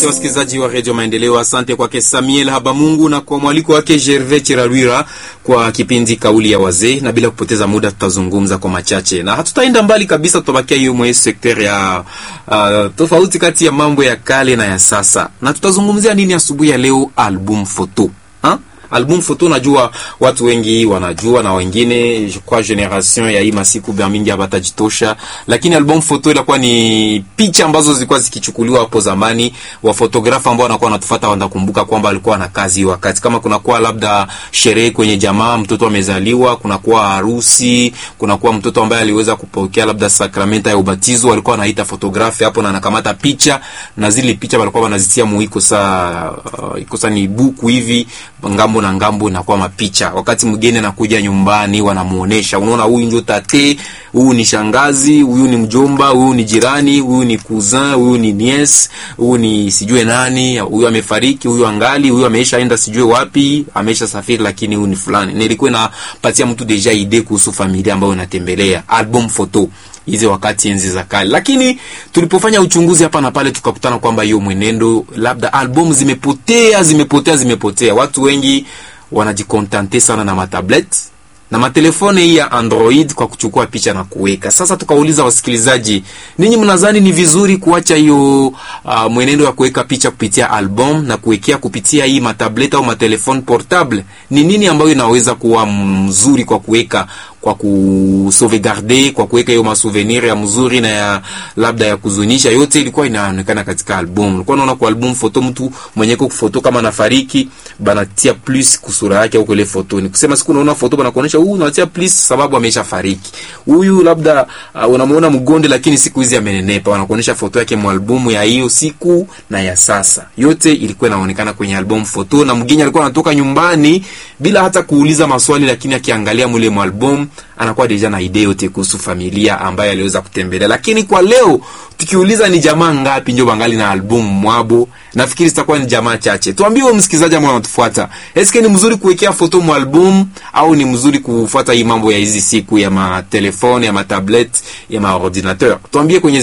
Asante wasikilizaji wa redio Maendeleo, asante kwake Samuel Habamungu na kwa mwaliko wake Gervais Chiralwira kwa kipindi kauli ya wazee. Na bila kupoteza muda, tutazungumza kwa machache na hatutaenda mbali kabisa, tutabakia hiyo mwe sekter ya uh, tofauti kati ya mambo ya kale na ya sasa. Na tutazungumzia nini asubuhi ya leo? Album photo ha? album photo najua watu wengi wanajua na wengine kwa generation ya hii masiku bia mingi habatajitosha, lakini album photo ilikuwa ni picha ambazo zilikuwa zikichukuliwa hapo zamani. Wafotografa ambao wanakuwa wanatufuata wanakumbuka kwamba alikuwa na kazi hiyo wakati, kama kunakuwa labda sherehe kwenye jamaa, mtoto amezaliwa, kunakuwa harusi, kunakuwa mtoto ambaye aliweza kupokea labda sakramenta ya ubatizo, walikuwa wanaita fotografi hapo na anakamata picha, na zile picha walikuwa wanazitia muiko saa uh, iko saa ni buku hivi ngambo na ngambo inakuwa mapicha. Wakati mgeni anakuja nyumbani, wanamuonesha, unaona, huyu ndio tate, huyu ni shangazi, huyu ni mjomba, huyu ni jirani, huyu ni cousin, huyu ni niece, huyu ni sijue nani, huyu amefariki, huyu angali, huyu ameisha enda sijue wapi, ameisha safiri, lakini huyu ni fulani. Nilikuwa napatia mtu deja idea kuhusu familia ambayo unatembelea. Album photo hizi wakati enzi za kale, lakini tulipofanya uchunguzi hapa na pale tukakutana kwamba hiyo mwenendo labda album zimepotea, zimepotea, zimepotea. Watu wengi wanajikontante sana na matablet na matelefone hii ya Android kwa kuchukua picha na kuweka. Sasa tukauliza wasikilizaji, ninyi mnadhani ni vizuri kuacha hiyo uh, mwenendo wa kuweka picha kupitia album na kuwekea kupitia hii matablet au matelefone portable? Ni nini ambayo inaweza kuwa mzuri kwa kuweka kwa kusauvegarder kwa kuweka hiyo masouvenir ya mzuri na ya labda ya kuzunisha, yote ilikuwa inaonekana katika album. Ulikuwa unaona kwa album photo, mtu mwenye kwa foto kama anafariki banatia plus kusura yake au ile foto. Ni kusema siku unaona foto bana kuonesha huyu unatia plus sababu ameshafariki. Huyu labda uh, unamuona mgonde, lakini siku hizi amenenepa, wanakuonesha foto yake mu albumu ya hiyo siku na ya sasa. Yote ilikuwa inaonekana kwenye album photo, na mgeni alikuwa anatoka nyumbani bila hata kuuliza maswali, lakini akiangalia mule mu album anakuwa deja na idea yote kuhusu familia ambayo aliweza kutembelea. Lakini kwa leo tukiuliza ni jamaa ngapi ndio bangali na album mwabo, nafikiri zitakuwa ni jamaa chache. Tuambie wewe msikilizaji ambao unatufuata, eske ni mzuri kuwekea foto mu album au ni mzuri kufuata hii mambo ya hizi siku ya ma telefone ya ma tablet ya ma ordinateur? Tuambie kwenye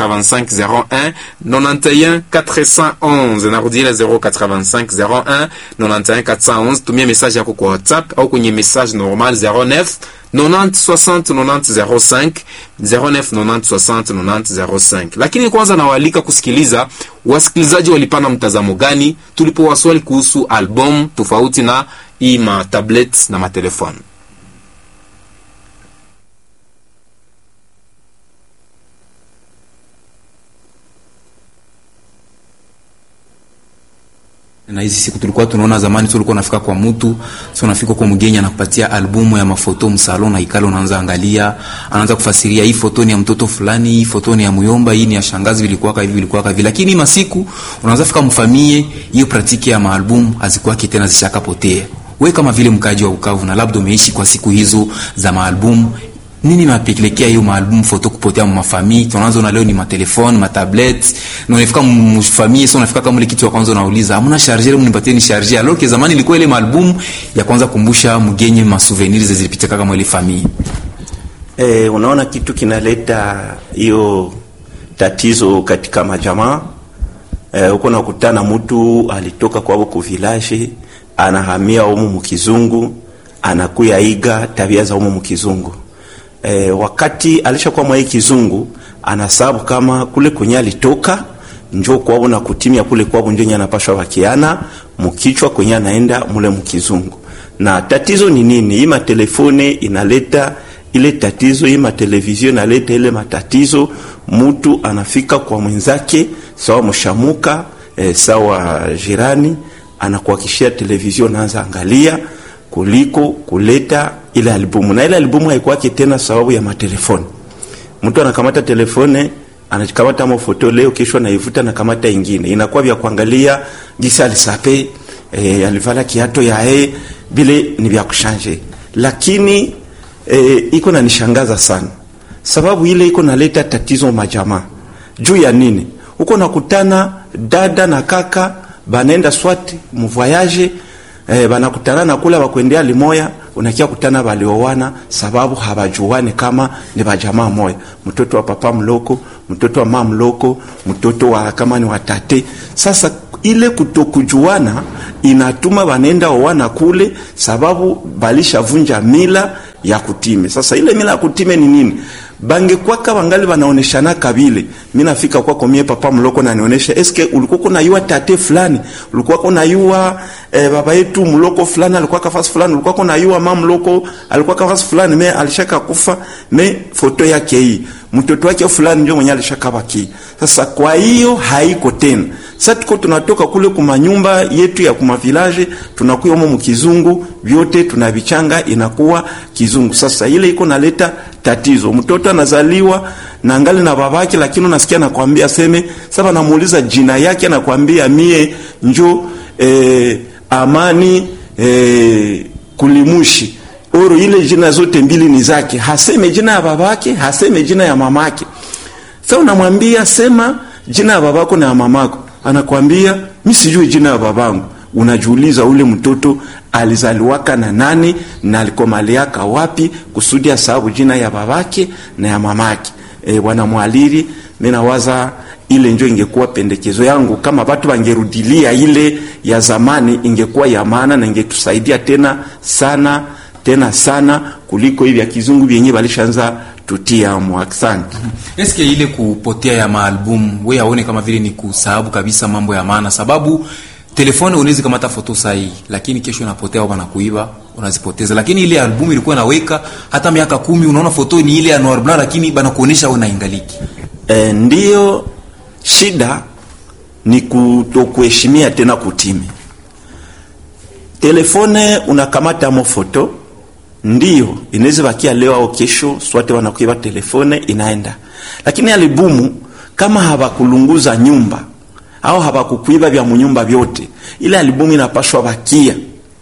085 01 91 411, narudia 085 01 91 411. Tumia message yako kwa WhatsApp au kwenye message normal 09 90 60 90 05 09 90 60 90 05. Lakini kwanza nawaalika kusikiliza wasikilizaji walipana mtazamo gani tulipowaswali kuhusu album tofauti na hii ma tablets na matelefoni. na hizi siku tulikuwa tunaona zamani, tulikuwa nafika kwa mtu sio, nafika kwa mgeni anakupatia albumu ya mafoto msalon, na ikalo unaanza angalia, anaanza kufasiria hii foto ni ya mtoto fulani, hii foto ni ya muyomba, hii ni ya shangazi, vilikuwa hivi, vilikuwa hivi. Lakini masiku unaanza fika mfamie, hiyo pratiki ya maalbum hazikuwa tena, zishakapotea. Wewe kama vile mkaji wa Bukavu na labda umeishi kwa siku hizo za maalbum nini napelekea hiyo maalbum foto kupotea mu mafamii? Tunaanza na leo ni matelefoni, matablet. Na unafika mfamii sio unafika kama ile kitu ya kwanza unauliza, hamna charger, mnipatie ni charger. Alors que zamani ilikuwa ile maalbum ya kwanza kumbusha mgenye ma souvenirs zilipita kama ile famii. Eh, unaona kitu kinaleta hiyo tatizo katika majamaa. Eh, uko nakutana mtu alitoka kwao ku village, anahamia humu mkizungu, anakuya iga tabia za humu mkizungu. E, wakati alishakuwa mwa hii kizungu anasabu kama kule kwenye alitoka njo kwao na kutimia kule kwao njo anapashwa wakiana mkichwa kwenye anaenda mule mkizungu. Na tatizo ni nini? Hii matelefone inaleta ile tatizo, hii matelevizio inaleta ile matatizo. Mtu anafika kwa mwenzake sawa mshamuka e, sawa jirani, anakuhakishia televizio, naanza angalia kuliko kuleta ile albumu na ile albumu haikuwake tena sababu ya matelefoni. Mtu anakamata telefone anakamata mo foto leo, kesho anaivuta na kamata ingine, inakuwa vya kuangalia jinsi alisape e, alivala kiato ya e, bile ni vya kushanje, lakini e, iko na nishangaza sana sababu ile iko naleta tatizo majamaa. Juu ya nini? Uko nakutana dada na kaka banenda swati mvoyage Eh, banakutana na kula bakwendea limoya unakia kutana waliowana sababu hawajuane kama ni bajamaa moya, mtoto wa papa mloko, mtoto wa mama mloko, mtoto wa kama ni watate. Sasa ile kutokujuana inatuma wanaenda owana kule, sababu balishavunja mila ya kutime. Sasa ile mila ya kutime ni nini? bangekwaka wangali wanaoneshana kabile. Mimi nafika kwako mie papa mloko na nionyesha eske ulikuwa kuna yua tate fulani, ulikuwa kuna yua eh, baba yetu mloko fulani alikuwa kafasi fulani, ulikuwa kuna yua mama mloko alikuwa kafasi fulani, me alishaka kufa, me foto yake hii mtoto wake fulani ndio mwenye alishaka baki. Sasa kwa hiyo haiko tena. Sasa tuko tunatoka kule kuma nyumba yetu ya kuma village tunakuwa humo mkizungu, vyote tunavichanga inakuwa kizungu. Sasa ile iko naleta tatizo. Mtoto anazaliwa na ngali na babake, lakini unasikia nakwambia seme sasa, namuuliza jina yake, nakwambia mie njo eh, amani eh, kulimushi oro ile jina zote mbili ni zake, haseme jina ya babake, haseme jina ya mamake. Sasa unamwambia sema jina ya babako na ya mamako, anakwambia mi sijui jina ya babangu. Unajiuliza ule mtoto alizaliwaka na nani na alikomaliaka wapi, kusudi sababu jina ya babake na ya mamake. E, bwana mwaliri, mimi nawaza ile njo ingekuwa pendekezo yangu, kama watu wangerudilia ile ya zamani, ingekuwa ya maana na ingetusaidia tena sana tena sana kuliko hivi ya kizungu vyenye walishaanza tutia mo. Asante. Eske ile kupotea ya maalbum we aone kama vile ni kusahabu kabisa mambo ya maana, sababu telefone unaweza kamata foto sahihi, lakini kesho inapotea au kuiba unazipoteza. Lakini ile albumu ilikuwa naweka hata miaka kumi, unaona foto ni ile ya noir blanc, lakini bana kuonesha wewe naingaliki. E, ndio shida ni kutokuheshimia tena kutimi telefone unakamata mo foto ndio inaweza bakia leo au kesho, swate wanakuiba telefone inaenda, lakini alibumu kama hawakulunguza nyumba au hawakukuiba vya munyumba vyote, ile alibumu inapashwa bakia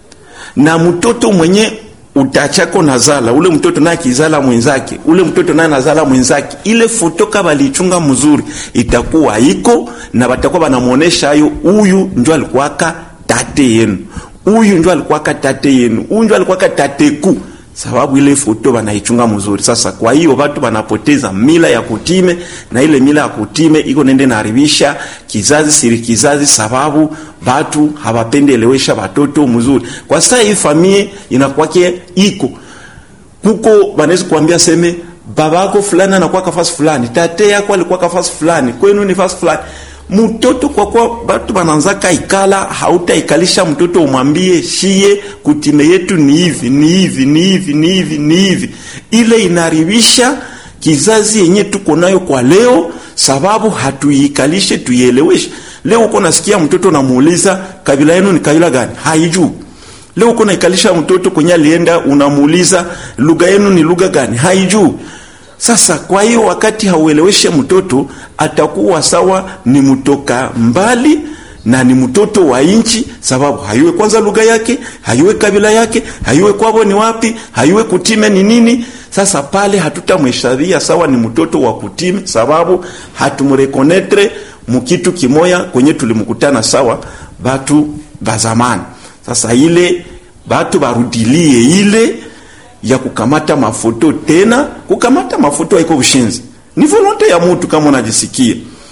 na mtoto mwenye utachako nazala ule mtoto naye kizala mwenzake, ule mtoto naye nazala mwenzake, ile foto kama alichunga mzuri itakuwa iko na batakuwa banamuonesha hayo, huyu ndio alikuwaka tate yenu huyu ndio alikuwa tate yenu, huyu ndio alikuwa tateku, sababu ile foto banaichunga mzuri. Sasa kwa hiyo watu wanapoteza mila ya kutime, na ile mila ya kutime iko nende naharibisha kizazi siri kizazi, sababu watu hawapendi elewesha watoto mzuri. Kwa sasa hii familia inakwake iko kuko, banaweza kuambia seme babako fulani anakuwa kafasi fulani, tate yako alikuwa kafasi fulani, kwenu ni fasi fulani mtoto kwa kwa batu bananzaka ikala, hautaikalisha mtoto umwambie shie kutime yetu ni hivi ni hivi ni hivi ni hivi ni hivi. Ile inaribisha kizazi yenye tuko nayo kwa leo, sababu hatuikalishe tuieleweshe. Leo uko nasikia mtoto namuuliza kabila yenu ni kabila gani, haijui. Leo uko naikalisha mtoto kwenye alienda, unamuuliza lugha yenu ni lugha gani, haijui. Sasa kwa hiyo wakati haueleweshe mtoto, atakuwa sawa ni mtoka mbali na ni mtoto wa nchi, sababu hayuwe kwanza lugha yake, hayuwe kabila yake, hayuwe kwabo ni wapi, hayuwe kutime ni nini. Sasa pale hatutamhesabia sawa ni mtoto wa kutime, sababu hatumrekonetre mukitu kimoya kwenye tulimkutana sawa batu bazamani. Sasa ile batu barudilie ile ya kukamata mafoto tena. Kukamata mafoto haiko ushinzi, ni volonte ya mutu kama unajisikia.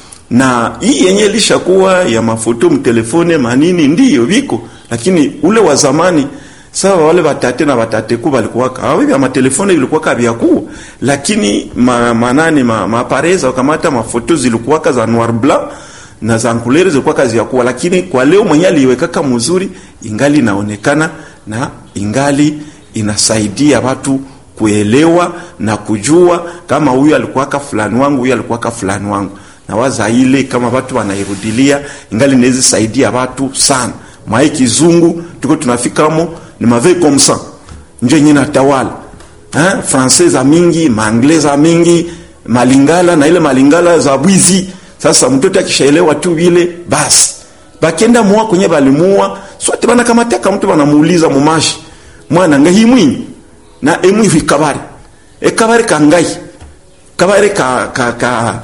Na hii yenye lishakuwa ya mafoto mtelefone manini ndiyo viko, lakini ule wa zamani sawa, wale watate na watate ku balikuwa kawa vya matelefone vilikuwa kabya ku, lakini ma, manani ma, mapareza wakamata mafoto zilikuwa za noir blanc na za couleur zilikuwa kazi ya kuwa, lakini kwa leo mwenye aliwekaka mzuri ingali inaonekana na ingali inasaidia watu kuelewa na kujua kama huyu alikuwaka fulani wangu, huyu alikuwaka fulani wangu. Na waza ile kama watu wanairudilia, ingali inaweza saidia watu sana. Mwai kizungu tuko tunafikamo ni mave comme ça, njo yenye natawala eh, francais za mingi, maanglais za mingi, malingala na ile malingala za bwizi. Sasa mtoto akishaelewa tu vile basi, bakenda muwa kwenye balimua sote bana kama taka mtu banamuuliza mumashi mwana nga himwi na emwi vikabare ekabare kangai kabare ka ka ka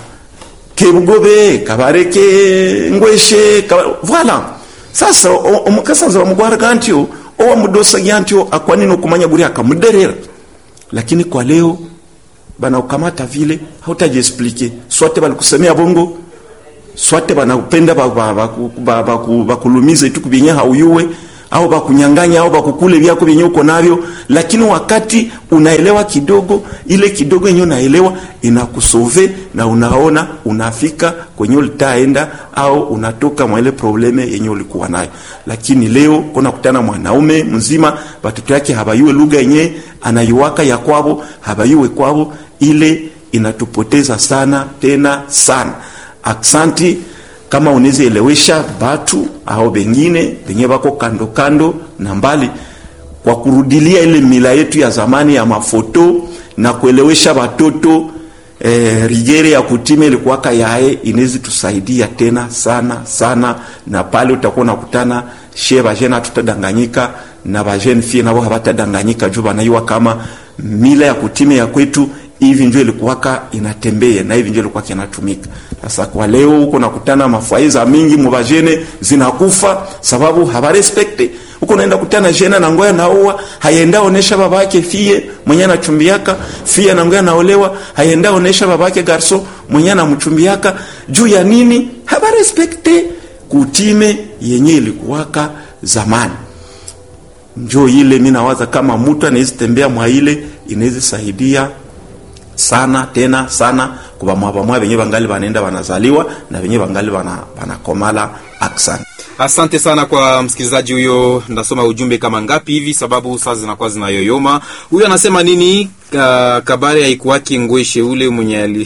kebugobe kabare ke ngweshe kabare voilà sasa omukasaza bamugwara kantyo owa mudosa yantyo akwanini okumanya buri akamuderera lakini kwa leo bana ukamata vile hautajiexplike swate balikusemea bongo swate banapenda bakulumize tu kubyenye hauyuwe au bakunyanganya au bakukule vyako vyenye uko navyo, lakini wakati unaelewa kidogo, ile kidogo yenye unaelewa inakusove na unaona unafika kwenye ulitaenda au unatoka mwa ile probleme yenye ulikuwa nayo. Lakini leo kuna kutana mwanaume mzima, batoto yake habayue lugha yenye anayuwaka ya kwabo, habayue kwabo, ile inatupoteza sana tena sana. Aksanti kama unaweza elewesha batu au bengine benye bako kando kando na mbali, kwa kurudilia ile mila yetu ya zamani ya mafoto na kuelewesha batoto eh, rigere ya kutime ilikuwaka yae, inawezi tusaidia tena sana sana, na pale utakuwa unakutana she bajene hatutadanganyika na bajene fie nabo habatadanganyika juu banaiwa kama mila ya kutime ya kwetu hivi njo ilikuwaka inatembea na hivi njo ilikuwa kinatumika. Sasa kwa leo huko nakutana mafaiza mingi mubajene zinakufa sababu habarespekte huko naenda kutana jena na ngoya naoa hayenda onesha babake fie mwenye anachumbiaka fie na ngoya naolewa hayenda onesha babake garso mwenye anamchumbiaka juu ya nini? Habarespekte kutime yenye ilikuwaka zamani. Njo ile mimi nawaza kama mtu anaweza tembea mwa ile inaweza saidia sana tena sana kwa bamwa benye bangali banaenda banazaliwa na benye bangali banakomala aksan Asante sana kwa msikilizaji huyo. Ndasoma ujumbe kama ngapi hivi, sababu saa zinakuwa zinayoyoma. Huyo anasema nini? Ka, kabare haikuwaki ngweshe ule mwenye ali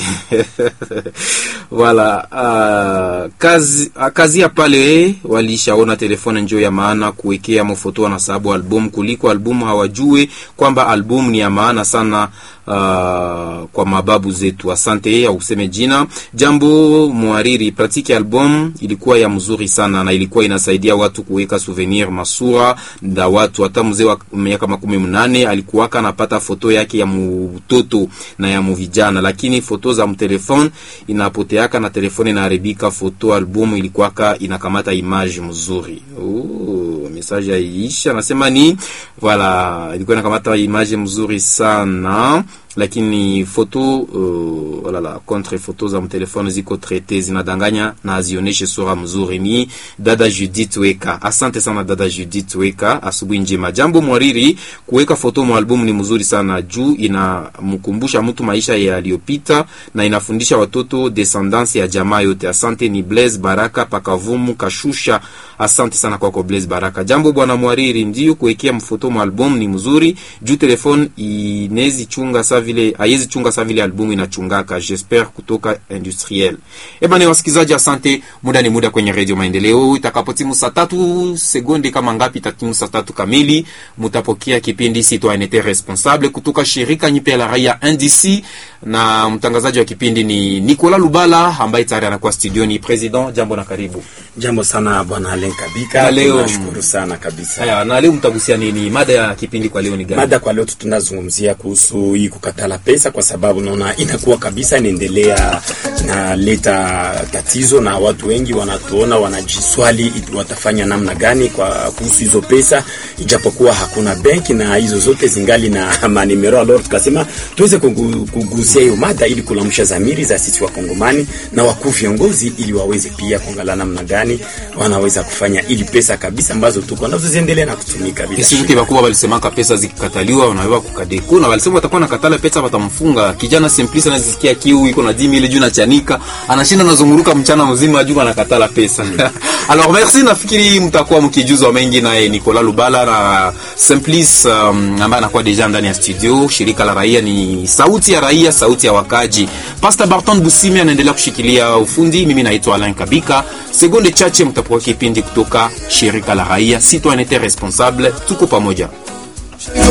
wala uh, kazi kazi ya pale walishaona telefone njo ya maana kuwekea mafoto na sababu album kuliko album, hawajue kwamba album ni ya maana sana uh, kwa mababu zetu. Asante au useme jina jambo mwariri. Pratique album ilikuwa ya mzuri sana na ilikuwa inasaidia watu kuweka souvenir masura na watu. Hata mzee wa miaka makumi mnane alikuwaka anapata foto yake ya mtoto na ya mvijana, lakini foto za mtelefone inapoteaka na telefone inaharibika. Foto album ilikuwaka inakamata image mzuri. Oh, message yaisha nasema ni voilà, ilikuwa inakamata image mzuri sana lakini foto uh, walala contre foto za mtelefone ziko traite zinadanganya na azioneshe sura mzuri. Ni dada Judith Weka, asante sana dada Judith Weka, asubuhi njema. Jambo mwariri, kuweka foto mu album ni mzuri sana juu inamkumbusha mtu maisha yaliyopita na inafundisha watoto descendance ya jamaa yote. Asante. Ni Blaise Baraka pakavumu kashusha, asante sana kwako Blaise Baraka. Jambo bwana mwariri, ndio kuwekea mfoto mu album ni mzuri juu telefone inezi chunga sa vile haiwezi chunga sa vile albumu inachungaka. J'espère kutoka industriel. Eh bana, wasikilizaji, asante. Muda ni muda kwenye Radio Maendeleo. Itakapotimu saa tatu sekunde kama ngapi, itatimu saa tatu kamili, mutapokea kipindi Citoyenneté Responsable kutoka shirika nyipe la raia NDC, na mtangazaji wa kipindi ni Nicolas Lubala ambaye tayari anakuwa studioni. President, jambo na karibu. Jambo sana bwana Alen Kabika, Na leo- tunashukuru sana kabisa. Haya, na leo mtagusia nini? Mada ya kipindi kwa leo ni gani? Mada kwa leo tunazungumzia kuhusu hii kukatala pesa, kwa sababu naona inakuwa kabisa inaendelea inaleta tatizo, na watu wengi wanatuona wanajiswali iti watafanya namna gani kwa kuhusu hizo pesa, ijapokuwa hakuna benki na hizo zote zingali na manimero. Alors tukasema tuweze kugu- kugusia hiyo mada ili kulamsha zamiri za sisi wakongomani na wakuu viongozi, ili waweze pia kuangalia namna gani wanaweza kufanya ili pesa kabisa ambazo tuko nazo ziendelee na kutumika bila Isi shida. vuke bakubwa balisemaka pesa zikikataliwa wanaweza kukadeko na balisema watakuwa nakatala pesa watamfunga. Kijana Simplice anazisikia kiu iko na 10000 juu na chanika, anashinda nazunguruka mchana mzima juu anakatala pesa. Alors merci, nafikiri mtakuwa mkijuzwa mengi naye Nicolas Lubala na Simplice um, ambaye anakuwa deja ndani ya studio. Shirika la raia ni sauti ya raia, sauti ya wakaji. Pastor Barton Busimi anaendelea kushikilia ufundi. Mimi naitwa Alain Kabika. Sekunde chache mtapoa kipindi kutoka shirika la raia Citoyenneté Responsable. Tuko pamoja.